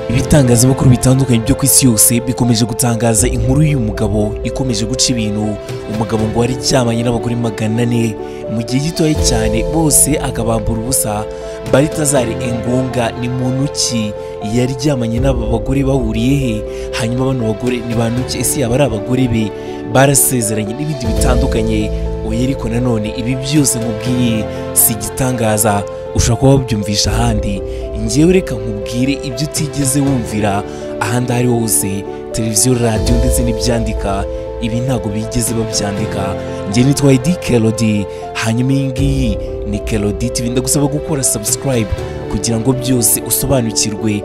ibitangazamakuru bitandukanye byo ku isi yose bikomeje gutangaza inkuru y'uyu mugabo ikomeje guca ibintu umugabo ngo wari cyamanye n'abagore magana ane mu gihe gitoya cyane bose akabambura ubusa baritazari engonga ni muntu ki yari ryamanye n'aba bagore bahuriye he hanyuma bano bagore ni bantu ki ese yaba ari abagore be barasezeranye n'ibindi bitandukanye oya ariko nanone ibi byose nkubwiye si igitangaza ushobora kuba wabyumvisha ahandi ngewe reka nkubwire ibyo utigeze wumvira ahandi aho ari ho hose televiziyo radiyo ndetse n'ibyandika ibi ntabwo bigeze babyandika njye nitwa edi kelodi hanyuma iyi ngiyi ni kelodi tv ndagusaba gukora subscribe kugira ngo byose usobanukirwe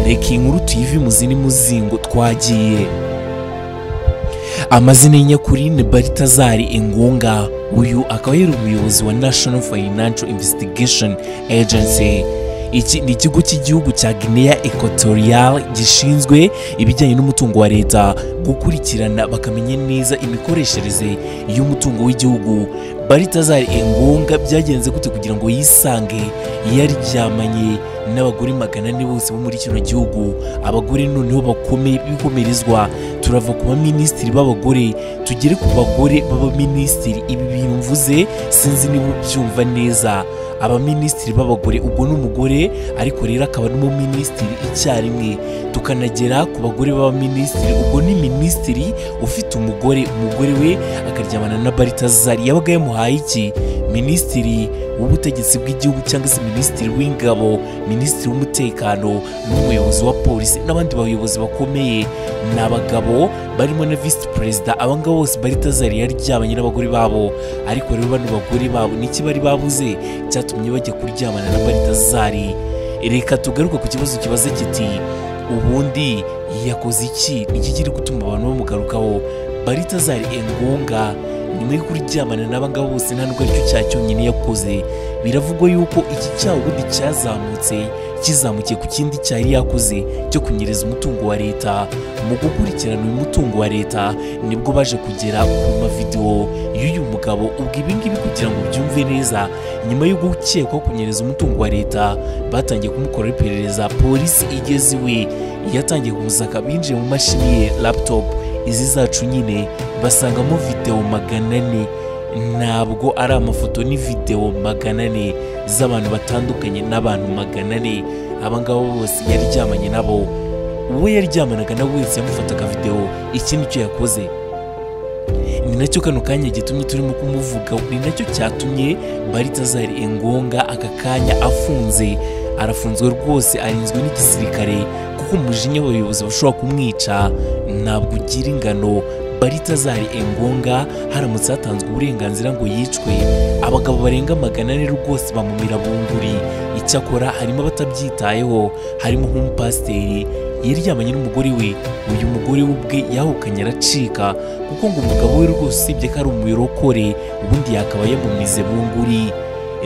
reka iyi nkuru tuyive mu zindi muzingo twagiye amazina y'inyakuri ni baritazari engonga uyu akaba yari umuyobozi wa national financial investigation agency iki ni ikigo cy'igihugu cya guinea equatorial gishinzwe ibijyanye n'umutungo wa leta gukurikirana bakamenya neza imikoreshereze y'umutungo w'igihugu baritazari engonga byagenze gute kugira ngo yisange yaryamanye n'abagore magana ane bose bo muri kino gihugu abagore noneho bakomeye bikomerezwa turava ku baminisitiri b'abagore tugere ku bagore b'abaminisitiri ibi bintu mvuze sinzi niba ubyumva neza abaminisitiri b'abagore ubwo ni umugore ariko rero akaba n'umuminisitiri icyarimwe tukanagera ku bagore b'abaminisitiri ubwo ni minisitiri ufite umugore umugore we akaryamana na baritazari yabaga yamuhaye iki minisitiri w'ubutegetsi bw'igihugu cyangwa se minisitiri w'ingabo minisitiri w'umutekano n'umuyobozi wa polisi n'abandi bayobozi bakomeye ni abagabo barimo na visi perezida abangaba bose baritazari yaryamanye n'abagore babo ariko rero bano bagore babo niki bari babuze cyatumye bajya kuryamana na baritazari reka tugaruka ku kibazo kibaza kiti ubundi yakoze iki iki kiri gutuma abantu bamugarukaho baritazari engonga nyuma yo kuryamana n'abangaba bose nta nubwo aricyo cyaha cyonyine yakoze biravugwa yuko iki cyaha ubundi cyazamutse kizamukiye ku kindi cyari yakoze cyo kunyereza umutungo wa leta mu gukurikirana uyu mutungo wa leta nibwo baje kugera ku mavidewo y'uyu mugabo ubwo ibingibi kugira ngo ubyumve neza nyuma yo gukekwaho kunyereza umutungo wa leta batangiye kumukoraho iperereza polisi igeze iwe yatangiye kumusaka binjiye mu mashini ye laptop izi zacu nyine basangamo videwo magana ane ntabwo ari amafoto ni videwo magana ane z'abantu batandukanye n'abantu magana ane abangaba bose yaryamanye nabo uwo yaryamanaga nawe wese yamufataga videwo iki nicyo yakoze ni nacyo kano kanya gitumye turimo kumuvuga ni nacyo cyatumye baritazari engonga aka kanya afunze arafunzwe rwose arinzwe n'igisirikare kuko umujinya w'abayobozi bashobora kumwica ntabwo ugira ingano baritazari engonga haramutse hatanzwe uburenganzira ngo yicwe abagabo barenga magana ane rwose bamumira bunguri icyakora harimo abatabyitayeho harimo nk'umupasiteri yaryamanye n'umugore we uyu mugore we ubwe yahukanye aracika kuko ngo umugabo we rwose usibye ko ari umurokore ubundi yakaba yamumize bunguri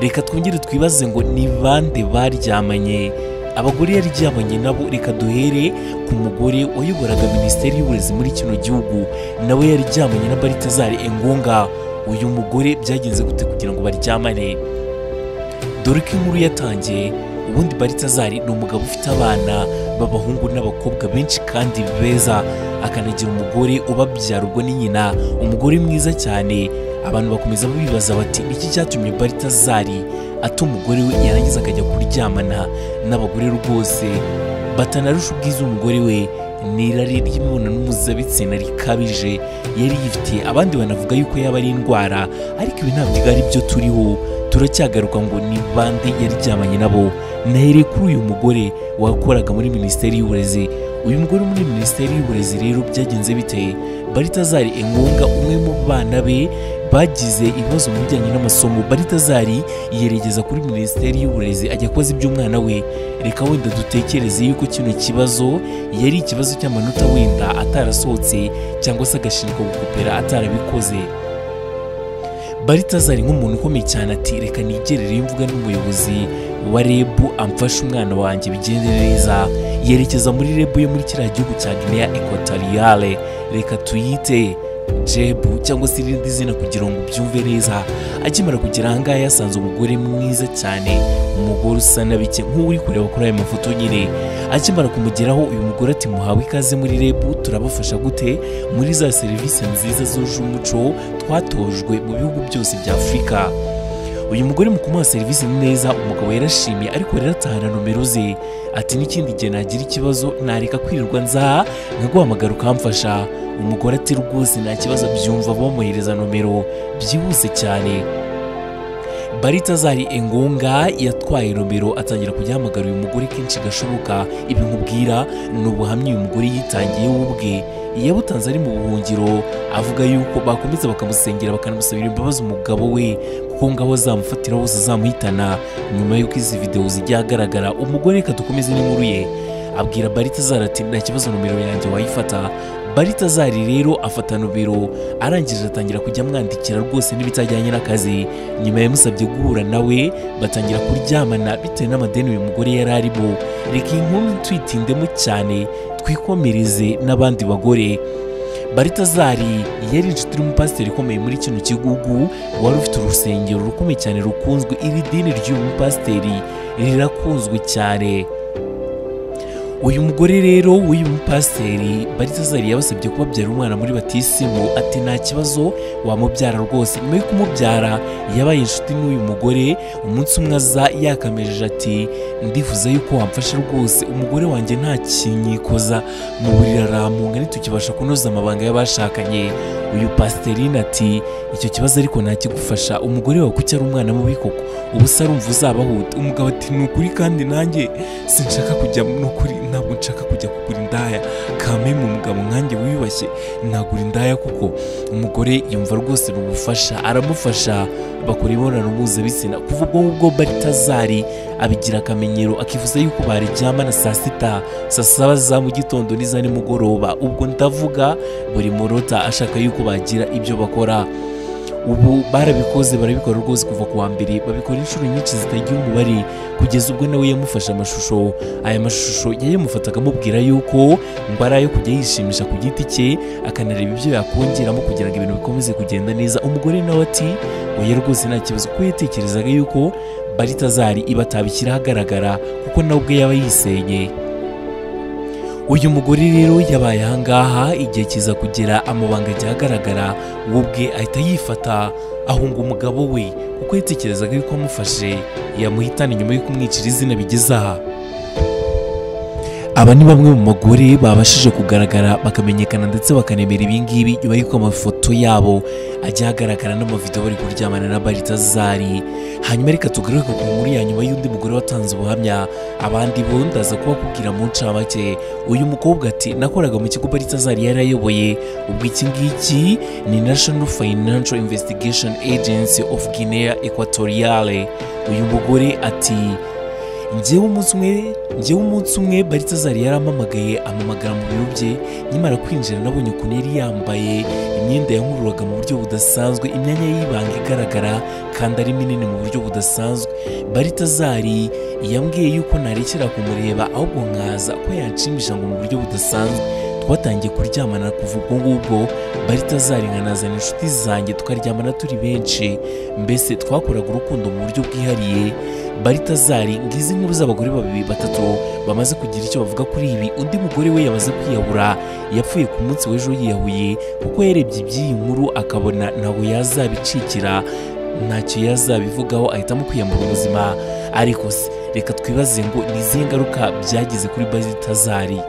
reka twongere twibaze ngo ni bande baryamanye abagore yaryamanye nabo reka duhere ku mugore wayoboraga minisiteri y'uburezi muri kino gihugu nawe yaryamanye na baritazari engonga uyu mugore byagenze gute kugira ngo baryamane dore ko inkuru yatangiye ubundi baritazari ni umugabo ufite abana b'abahungu n'abakobwa benshi kandi beza akanagira umugore ubabyara ubwo ni nyina umugore mwiza cyane abantu bakomeza bibaza bati iki cyatumye baritazari ata umugore we yarangiza akajya kuryamana n'abagore rwose batanarusha ubwiza umugore we n'irari ry'imibonano mpuzabitsina rikabije yari yifitiye abandi banavuga yuko yaba ari indwara ariko ibi ntabwo ari byo turiho turacyagaruka ngo ni bande yaryamanye nabo nahereye kuri uyu mugore wakoraga muri minisiteri y'uburezi uyu mugore muri minisiteri y'uburezi rero byagenze biteye baritazari engonga umwe mu bana be bagize ibibazo mu bijyanye n'amasomo baritazari yeregeza kuri minisiteri y'uburezi ajya koza iby'umwana we reka wenda dutekereze yuko kino kibazo yari ikibazo cy'amanota wenda atarasohotse cyangwa se agashinjwa gukopera atarabikoze baritazari nk'umuntu ukomeye cyane ati reka nigerere imvuga n'umuyobozi wa reb amfashe umwana wanjye bigende neza yerekeza muri reb yo muri kiriya gihugu cya guinea equatoriale reka tuyite jebu cyangwa se irindi zina kugira ngo ubyumve neza akimara kugera ahangaha yasanze umugore mwiza cyane umugore usa n'abike nk'uri kureba kuri aya mafoto nyine akimara kumugeraho uyu mugore ati muhawe ikaze muri rebu turabafasha gute muri za serivisi nziza zuje umuco twatojwe mu bihugu byose bya afurika uyu mugore mu kumuha serivisi neza umugabo yarashimye ariko yaratahana nomero ze ati n'ikindi gihe nagira ikibazo nareka kwirirwa nzaha nkaguhamagara ukamfasha umugore ati rwose nta kibazo byumva bamuhereza nomero byihuse cyane baritazari engonga yatwaye nomero atangira kujya ahamagara uyu mugore kenshi gashoboka ibi nkubwira ni ubuhamya uyu mugore yitangiye we ubwe yabutanze ari mu buhungiro avuga yuko bakomeza bakamusengera bakanamusabira imbabazi umugabo we kuko ngabo zamufatira hose zamuhitana nyuma y'uko izi videwo zijya ahagaragara umugore reka dukomeze n'inkuru ye abwira baritazari ati nta kibazo nomero yanjye wayifata baritazari rero afata nomero arangije atangira kujya amwandikira rwose n'ibitajyanye n'akazi nyuma yamusabye guhura nawe batangira kuryamana bitewe n'amadeni uyu mugore yari arimo reka iyi nkuru tuyitindemo cyane twikomereze n'abandi bagore baritazari yari inshuti n'umupasiteri ukomeye muri kino gihugu wari ufite urusengero rukomeye cyane rukunzwe iri dini ry'uyu mupasiteri rirakunzwe cyane uyu mugore rero w'uyu mupasiteri baritazari yabasabye kubabyara umwana muri batisimu ati nta kibazo wamubyara rwose nyuma yo kumubyara yabaye inshuti n'uyu mugore umunsi umwe aza yakamejeje ati ndifuza yuko wamfasha rwose umugore wanjye nta kinyikoza mu buriri aramunga ntitukibasha kunoza amabanga y'abashakanye uyu pasiteri ati icyo kibazo ariko ntakigufasha umugore wawe kuki ari umwana mubi koko ubu se arumva uzabahuta umugabo ati ni ukuri kandi nanjye sinshaka kujya ni ukuri ntabwo nshaka kujya kugura indaya kamemu umugabo nkanjye wiyubashye nagura indaya kuko umugore yumva rwose ni ubufasha aramufasha bakora imibonano mpuzabitsina kuva ubwo ngubwo baritazari abigira akamenyero akifuza yuko baryamana saa sita saa saba za mu gitondo n'iza nimugoroba ubwo ndavuga buri munota ashaka yuko bagira ibyo bakora ubu barabikoze barabikora rwose kuva ku wa mbere babikora inshuro nyinshi zitagira umubare kugeza ubwo nawe yamufashe amashusho aya mashusho yayamufata akamubwira yuko ngo ari ayo kujya yishimisha ku giti cye akanareba ibyo yakongeramo kugira ngo ibintu bikomeze kugenda neza umugore nawe ati oya rwose nta kibazo kuko yatekerezaga yuko baritazari ibatabishyira ahagaragara kuko nawe ubwe yaba yisenye uyu mugore rero yabaye ahangaha igihe kiza kugera amabanga ajya ahagaragara we ubwe ahita yifata ahunga umugabo we kuko yatekerezaga yuko amufashe yamuhitana nyuma yo kumwicira izina bigeze aha aba ni bamwe mu bagore babashije kugaragara bakamenyekana ndetse bakanemera ibingibi nyuma y'uko amafoto yabo ajya ahagaragara n'amavidewo bari kuryamana na baritazari hanyuma reka tugaruke ku nkuru ya nyuma y'undi mugore watanze ubuhamya abandi bo ndaza kubakubwira mu ncamake uyu mukobwa ati nakoraga mu kigo baritazari yari ayoboye ubwo iki ngiki ni national financial investigation agency of guinea equatoriale uyu mugore ati njyewe umunsi umwe njyewe umunsi umwe baritazari yarampamagaye amamagara mu biro bye nyamara kwinjira nabonye ukuntu yari yambaye imyenda yankururaga mu buryo budasanzwe imyanya y'ibanga igaragara kandi ari minini mu buryo budasanzwe baritazari yambwiye yuko narekera kumureba ahubwo nkaza ko yanshimisha ngo mu buryo budasanzwe twatangiye kuryamana kuva ubwo ngubwo baritazari nkanazana inshuti zanjye tukaryamana turi benshi mbese twakoraga urukundo mu buryo bwihariye baritazari ngizi nkuru z'abagore babiri batatu bamaze kugira icyo bavuga kuri ibi undi mugore we yamaze kwiyahura yapfuye ku munsi w'ejo yiyahuye kuko yarebye iby'iyi nkuru akabona ntabwo yazabicikira ntacyo yazabivugaho ahitamo kwiyambura ubuzima ariko se reka twibaze ngo ni izihe ngaruka byagize kuri baritazari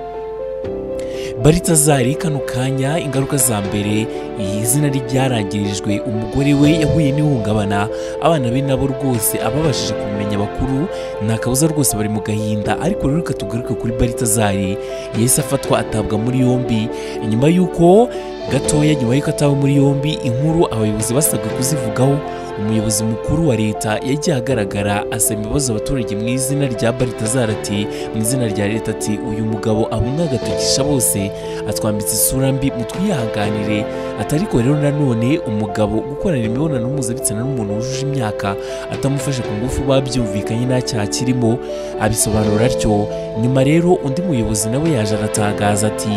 baritazari kano kanya ingaruka za mbere iyi zina ryarangirijwe umugore we yahuye n'ihungabana abana be nabo rwose ababashije kumenya bakuru nta kabuza rwose bari mu gahinda ariko rero katugaruke kuri baritazari yahise afatwa atabwa muri yombi nyuma y'uko gatoya nyuma y'uko atawe muri yombi inkuru abayobozi basabwe kuzivugaho umuyobozi mukuru wa leta yagiye agaragara asaba ibibazo abaturage mu izina rya baritazara ati mu izina rya leta ati uyu mugabo abumwe agatukisha bose atwambitse isura mbi mutwihanganire atariko rero nanone umugabo gukorana imibonano mpuzabitsina n'umuntu wujuje imyaka atamufashe ku ngufu babyumvikanye nta cyaha kirimo abisobanura atyo nyuma rero undi muyobozi nawe yaje aratangaza ati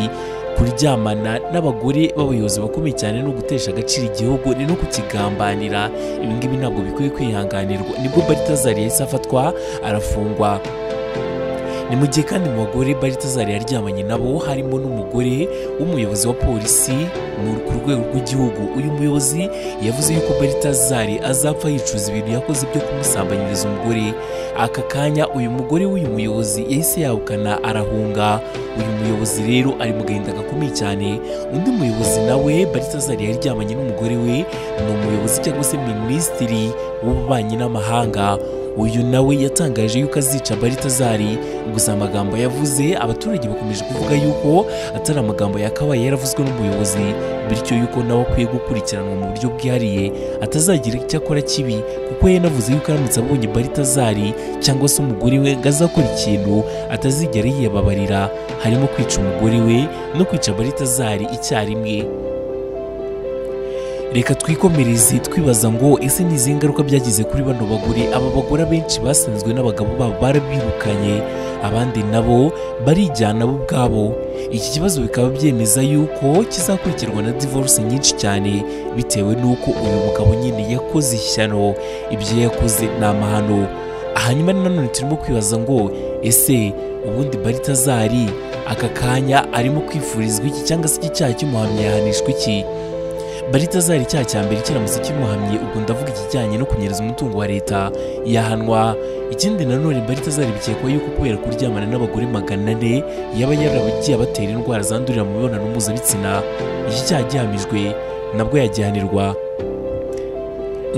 kuryamana n'abagore b'abayobozi bakomeye cyane no gutesha agaciro igihugu ni no kukigambanira ibi ngibi ntabwo bikwiye kwihanganirwa nibwo baritazari yahise afatwa arafungwa ni mu gihe kandi mu bagore baritazari yaryamanye nabo harimo n'umugore w'umuyobozi wa polisi ku rwego rw'igihugu uyu muyobozi yavuze yuko baritazari azapfa yicuza ibintu yakoze byo kumusambanyiriza umugore aka kanya uyu mugore w'uyu muyobozi yahise yahukana arahunga uyu muyobozi rero ari mu gahinda gakomeye cyane undi muyobozi nawe baritazari yaryamanye n'umugore we ni umuyobozi cyangwa se minisitiri w'ububanyi n'amahanga uyu nawe yatangaje yuko azica baritazari gusa amagambo yavuze abaturage bakomeje kuvuga yuko atari amagambo yakabaye yaravuzwe n'umuyobozi bityo yuko nawe akwiye gukurikiranwa mu buryo bwihariye atazagira icyo akora kibi kuko yanavuze yuko aramutse abonye baritazari cyangwa se umugore we ngo azakora ikintu atazigera yiyababarira harimo kwica umugore we no kwica baritazari icyarimwe reka twikomereze twibaza ngo ese ni izihe ngaruka byagize kuri bano bagore aba bagore abenshi basanzwe n'abagabo babo barabirukanye abandi nabo barijyana bo ubwabo iki kibazo bikaba byemeza yuko kizakurikirwa na divorce nyinshi cyane bitewe n'uko uyu mugabo nyine yakoze ishyano ibyo yakoze ni amahano hanyuma nanone turimo kwibaza ngo ese ubundi baritazari aka kanya arimo kwifurizwa iki cyangwa se iki cyaha cy'umuhamya yahanishwa iki baritazari icyaha cya mbere kiramutse kimuhamye ubwo ndavuga ikijyanye no kunyereza umutungo wa leta yahanwa ikindi nanone baritazari bikekwa yuko kubera kuryamana n'abagore magana ane yaba yaragiye abatera indwara zandurira mu mibonano mpuzabitsina iki cyaha gihamijwe nabwo yagihanirwa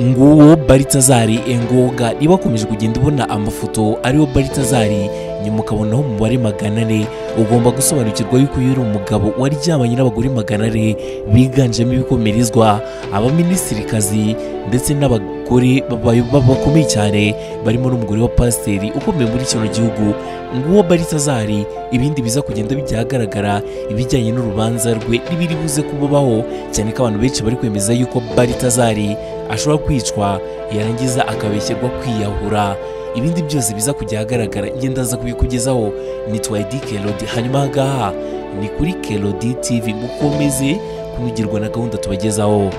nguwo baritazari engoga niba akomeje kugenda ubona amafoto ariwo baritazari nyuma ukabonaho umubare magana ane ugomba gusobanukirwa yuko uyu uri umugabo waryamanye n'abagore magana ane biganjemo ibikomerezwa abaminisirikazi ndetse n'abagore bakomeye cyane barimo n'umugore wa pasiteri ukomeye muri kino gihugu nguwo baritazari ibindi biza kugenda bijya ahagaragara ibijyanye n'urubanza rwe n'ibiri buze kububaho cyane ko abantu benshi bari kwemeza yuko baritazari ashobora kwicwa yarangiza akabeshyerwa kwiyahura ibindi byose biza kujya ahagaragara ngenda aza kubikugezaho nitwa edi kerodi hanyuma ahangaha ni kuri kerodi tv mukomeze kunugirwa na gahunda tubagezaho